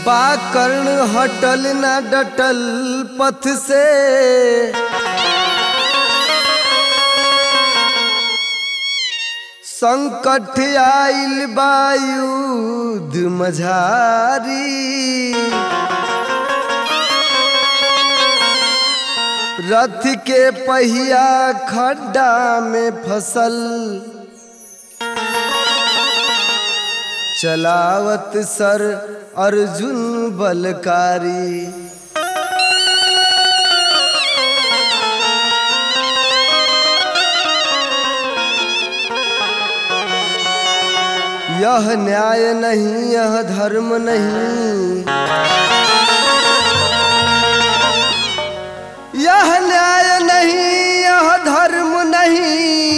बाकर्ण हटल न डटल पथ से संकट आइल बायुध मझारी रथ के पहिया खड्डा में फसल चलावत सर अर्जुन बलकारी यह न्याय नहीं यह धर्म नहीं यह न्याय नहीं यह धर्म नहीं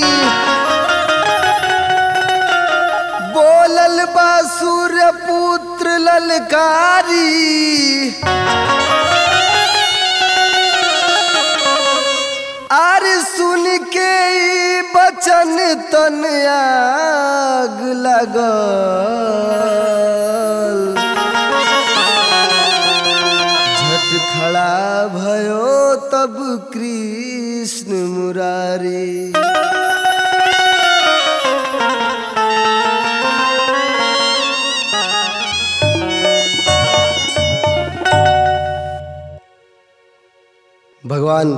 बोलल बा सूर्य पुत्र ललकारी आर सुन के ई बचन तन आग लगल झट खड़ा भयो तब कृष्ण मुरारी भगवान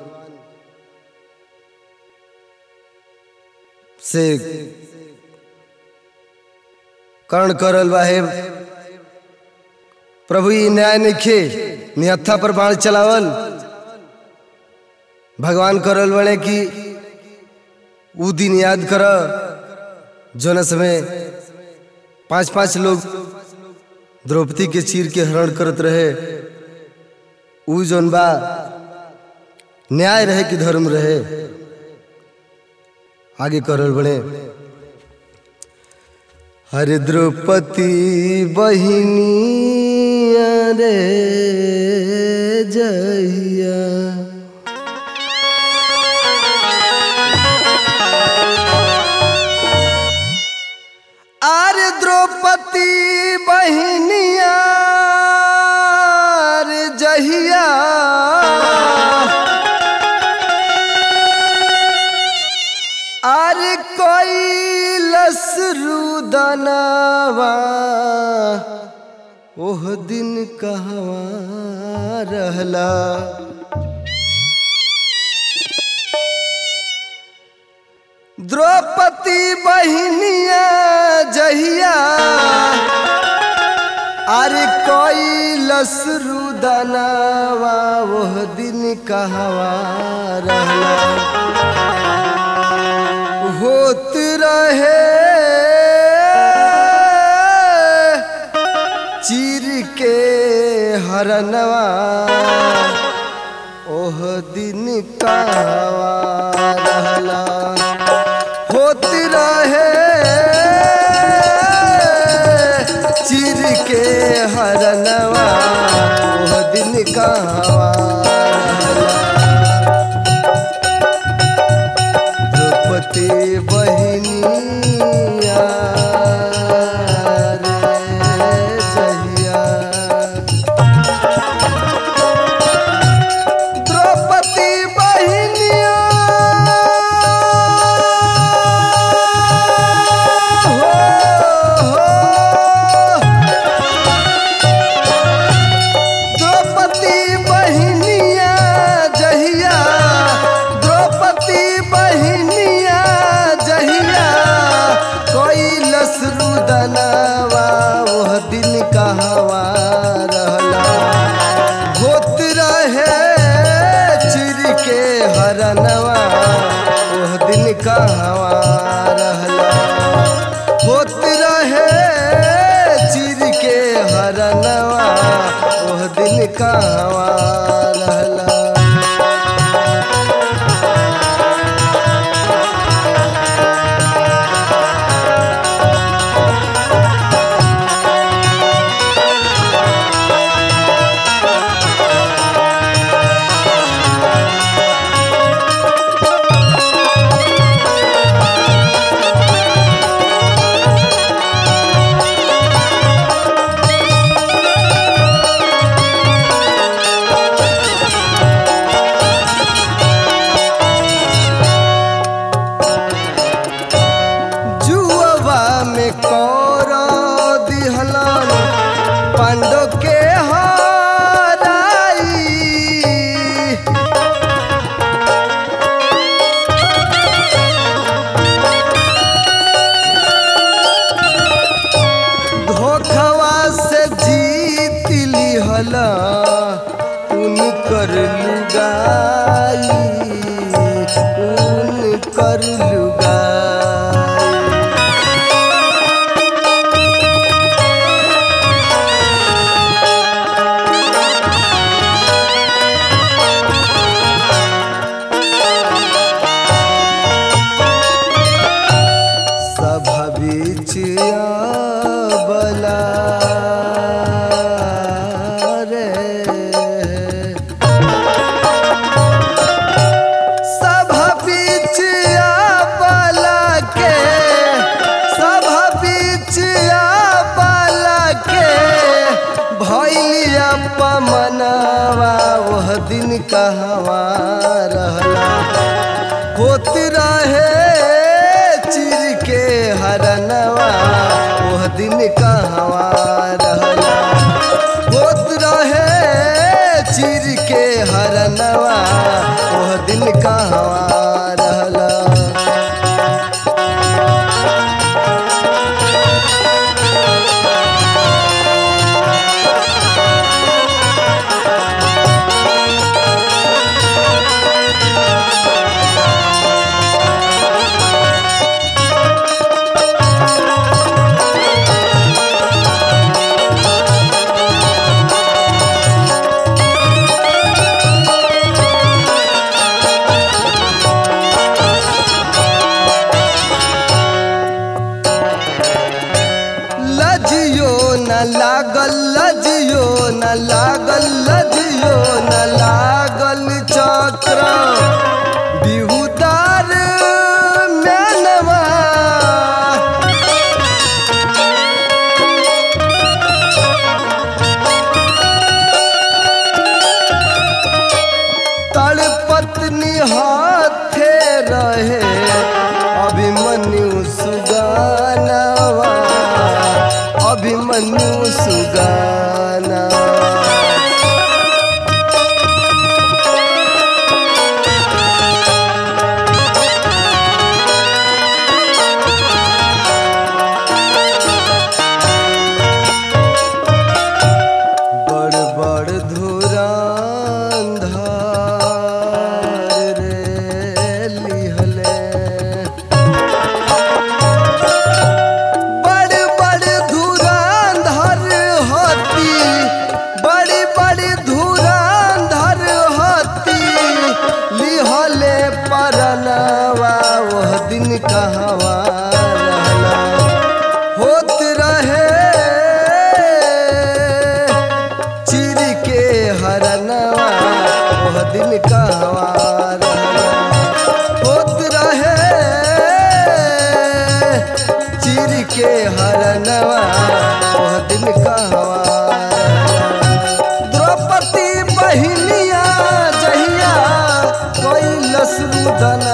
से कर्ण करल बाहे प्रभु ई न्याय निखे निहत्था पर बाण चलावल भगवान करल बने कि ऊ दिन याद कर जौन समय पांच पांच लोग द्रौपदी के चीर के हरण करत रहे ऊ जौन बा न्याय रहे कि धर्म रहे आगे करल बने हरे द्रौपदी बहिनी रे जहिया आर द्रौपदी बहिनिया रे जहिया आर कोई लसरुदनवा ओह दिन कहवा रहला द्रौपदी बहिनिया जहिया अरे कोई लसरुदनवा ओह दिन कहवा रहला होत रहे चीर के हरनवा ओह दिन कहवा रहला होत रहे चीर के हरनवा ओह दिन कहवा रहला द्रौपदी बहिनिया रे जहिया द्रौपदी बहिनिया हो, हो। द्रौपदी बहिनिया जहिया द्रौपदी बहिनिया जहिया कोई लसरुदनवा ओह दिन कहवा रहला होत रहे चिर के हरनवा ओह दिन कहवा रहला होत रहे चिर के हरनवा ओह दिन कहवा रहला कर लुगाई सभा बीच बला रे सभा बीच बला के सभा बीच बला के भैलिया पमनवा वह दिन कहवा रहला होत रहे चिर के हरनवा वह दिन कहवा रहला होत रहे चिर के हरनवा वह दिन कहवा रहला लजियो न लागल लजियो न लागल लजियो न लागल चक्र बिहुदार मेनवा तड़पत्नी हाथे रहे अभिमन्यु सुगानवा अभिमन्यु सुगाना बड़ बड़ धुरांधार रे लिहले बड़ बड़ धुरांधर होती बड़ी बड़ी धुरांधर होती लिहले परनवा वह दिन कहवा रहला होत रहे चिर के हरनवा वह दिन कहवा रहला होत रहे चिर के हरनवा वह दिन कहवा द्रौपदी बहिनिया जहिया कोई लसरुदन